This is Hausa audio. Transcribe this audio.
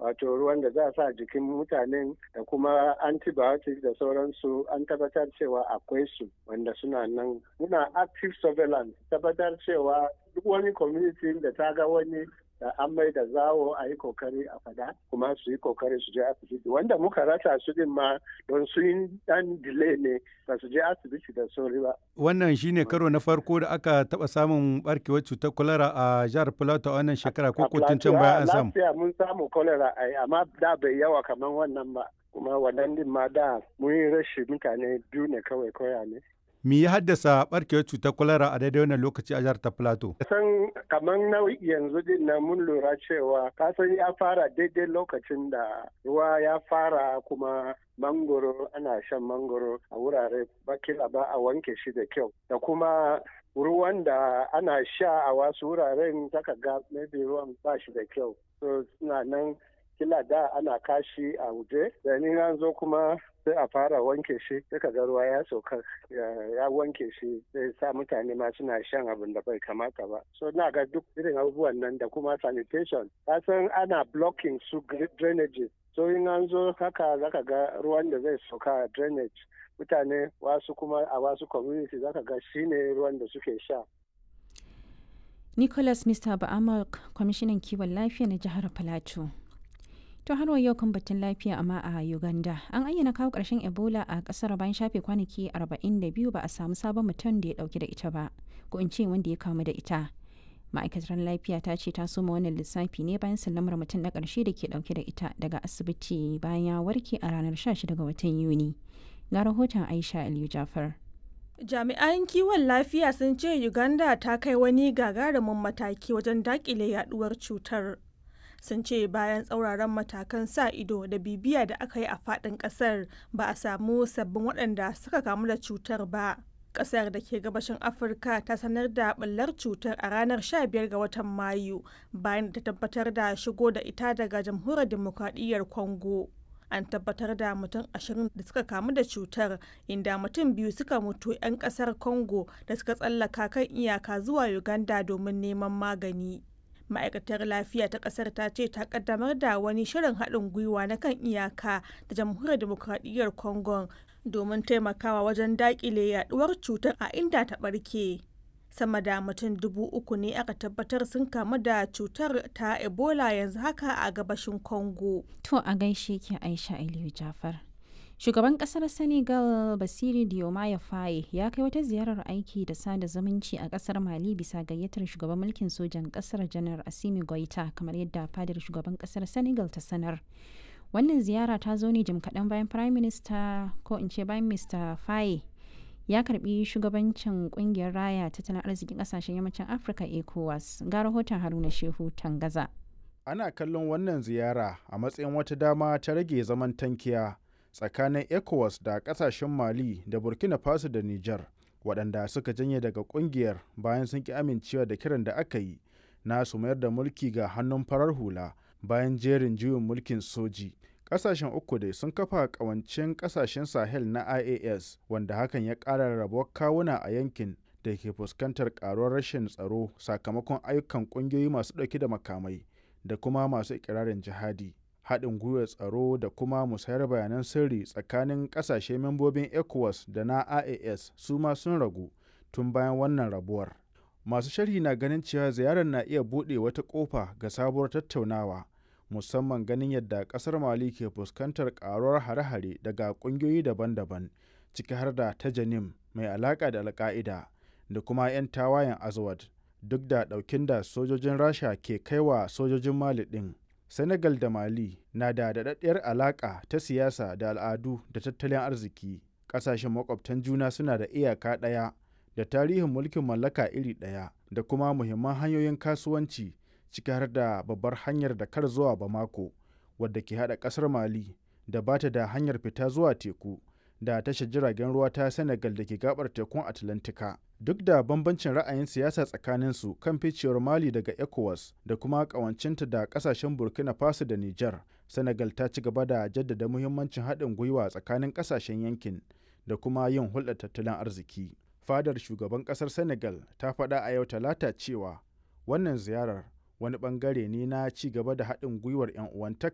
wato ruwan da za a sa jikin mutanen da kuma antibiotics da sauransu an tabbatar cewa akwai su wanda suna nan muna active surveillance tabbatar cewa duk wani community da ta ga wani da an mai da zawo a yi kokari a fada kuma su yi kokari su je asibiti wanda muka rasa su din ma don su yi dan delay ne ba su je asibiti da sauri ba. Wannan shine karo na farko da aka taba samun barkewar cutar kwalara a jihar Plateau a wannan shekara ko kotun can baya an samu. Lafiya mun samu kwalara ai amma da bai yawa kamar wannan ba. kuma wannan din ma da mun yi rashi mutane biyu ne kawai koya ne. Me ya haddasa barkewar cutar kwalara a daidai wannan lokaci a jihar ta Plateau? San kamar na yanzu din nan mun lura cewa kasan ya fara daidai lokacin da ruwa ya fara kuma mangoro ana shan mangoro a wurare bakila ba a wanke shi da kyau da kuma ruwan da ana sha a wasu wuraren zaka ga maybe ruwan ba shi da kyau so suna nan kila da ana kashi a waje da ni an zo kuma sai a fara wanke shi sai ka ga ruwa ya sauka ya wanke shi sai sa mutane ma suna shan abin da bai kamata ba so na ga duk irin abubuwan nan da kuma sanitation san ana blocking su drainages so in an zo haka zaka ga ruwan da zai sauka drainage mutane wasu kuma a wasu community zaka ga shine ruwan da suke sha Nicholas Mr. Ba'amak, kwamishinan kiwon lafiya na jihar Plateau. To har wa yau kan batun lafiya amma a Uganda an ayyana kawo ƙarshen Ebola a ƙasar bayan shafe kwanaki 42 ba a samu sabon mutum da ya ɗauki da ita ba, ko in ce wanda ya kamu da ita. Ma'aikatar lafiya ta ce ta soma wannan lissafi ne bayan sallamar mutum na ƙarshe da ke ɗauke da ita daga asibiti bayan ya warke a ranar 16 ga watan Yuni. Ga rahoton Aisha Aliyu Jafar. Jami'an kiwon lafiya sun ce Uganda ta kai wani gagarumin mataki wajen daƙile yaduwar cutar. sun ce bayan tsauraran matakan sa ido da bibiya da aka yi a faɗin ƙasar ba a samu sabbin waɗanda suka kamu da cutar ba ƙasar da ke gabashin afirka ta sanar da ɓullar cutar a ranar 15 ga watan mayu bayan da ta tabbatar da shigo da ita daga jamhuriyar demokradiyyar congo an tabbatar da mutum ashirin da suka kamu da cutar inda mutum biyu suka mutu 'yan ƙasar congo da suka tsallaka kan iyaka zuwa uganda domin neman magani ma'aikatar lafiya ta kasar ta ce ta kaddamar da wani shirin haɗin gwiwa na kan iyaka da jamhuriyar demokradiyyar congo domin taimakawa wajen daƙile yaduwar cutar a inda ta ɓarke sama da mutum dubu uku ne aka tabbatar sun kamu da cutar ta ebola yanzu haka a gabashin congo To a gaishe ki Aisha Aliyu Jafar. Shugaban kasar Senegal Basiri Diomaye Faye ya kai wata ziyarar aiki da sada zumunci a kasar Mali bisa gayyatar shugaban mulkin sojan kasar Janar Asimi Goita kamar yadda fadar shugaban kasar Senegal ta sanar. Wannan ziyara ta zo ne jim kaɗan bayan Prime Minister ko in ce bayan Mr. Faye ya karbi shugabancin kungiyar raya tattalin arzikin kasashen yammacin Afirka ECOWAS ga rahoton Haruna Shehu Tangaza. Ana kallon wannan ziyara a matsayin wata dama ta rage zaman tankiya tsakanin ECOWAS da kasashen Mali da Burkina Faso da Nijar waɗanda suka janye daga ƙungiyar bayan sun ki amincewa da kiran da aka yi na su mayar da mulki ga hannun farar hula bayan jerin juyin mulkin soji. Ƙasashen uku dai sun kafa ƙawancin ƙasashen Sahel na IAS wanda hakan ya ƙara rabuwar kawuna a yankin da ke fuskantar ƙaruwar rashin tsaro sakamakon ayyukan ƙungiyoyi masu ɗauke da makamai da kuma masu ikirarin jihadi. haɗin gwiwar tsaro da kuma musayar bayanan sirri tsakanin ƙasashe membobin ecowas da na ias su ma sun ragu tun bayan wannan rabuwar masu sharhi na ganin cewa ziyarar na iya buɗe wata ƙofa ga sabuwar tattaunawa musamman ganin yadda ƙasar mali ke fuskantar ƙaruwar hare-hare daga ƙungiyoyi daban-daban ciki har da ta janim mai alaƙa da alƙa'ida da kuma 'yan tawayen azawad duk da ɗaukin da sojojin rasha ke kaiwa sojojin mali ɗin Senegal da Mali na da daɗaɗɗiyar alaƙa ta siyasa da al'adu da tattalin arziki. Ƙasashen makwabtan juna suna da iyaka ɗaya da tarihin mulkin mallaka iri ɗaya da kuma muhimman hanyoyin kasuwanci ciki har da babbar hanyar da kar zuwa Bamako wadda ke haɗa ƙasar Mali da ba ta da hanyar fita zuwa teku da tashar jiragen ruwa ta Senegal da ke gabar tekun Atlantika. Duk da bambancin ra'ayin siyasa tsakaninsu kan ficewar Mali daga ECOWAS da kuma ƙawancinta da ƙasashen Burkina Faso da Nijar, Senegal ta ci gaba da jaddada muhimmancin haɗin gwiwa tsakanin ƙasashen yankin da kuma yin hulɗar tattalin arziki. Fadar shugaban ƙasar Senegal ta faɗa a yau Talata cewa wannan ziyarar wani ɓangare ne na ci gaba da haɗin gwiwar 'yan uwantaka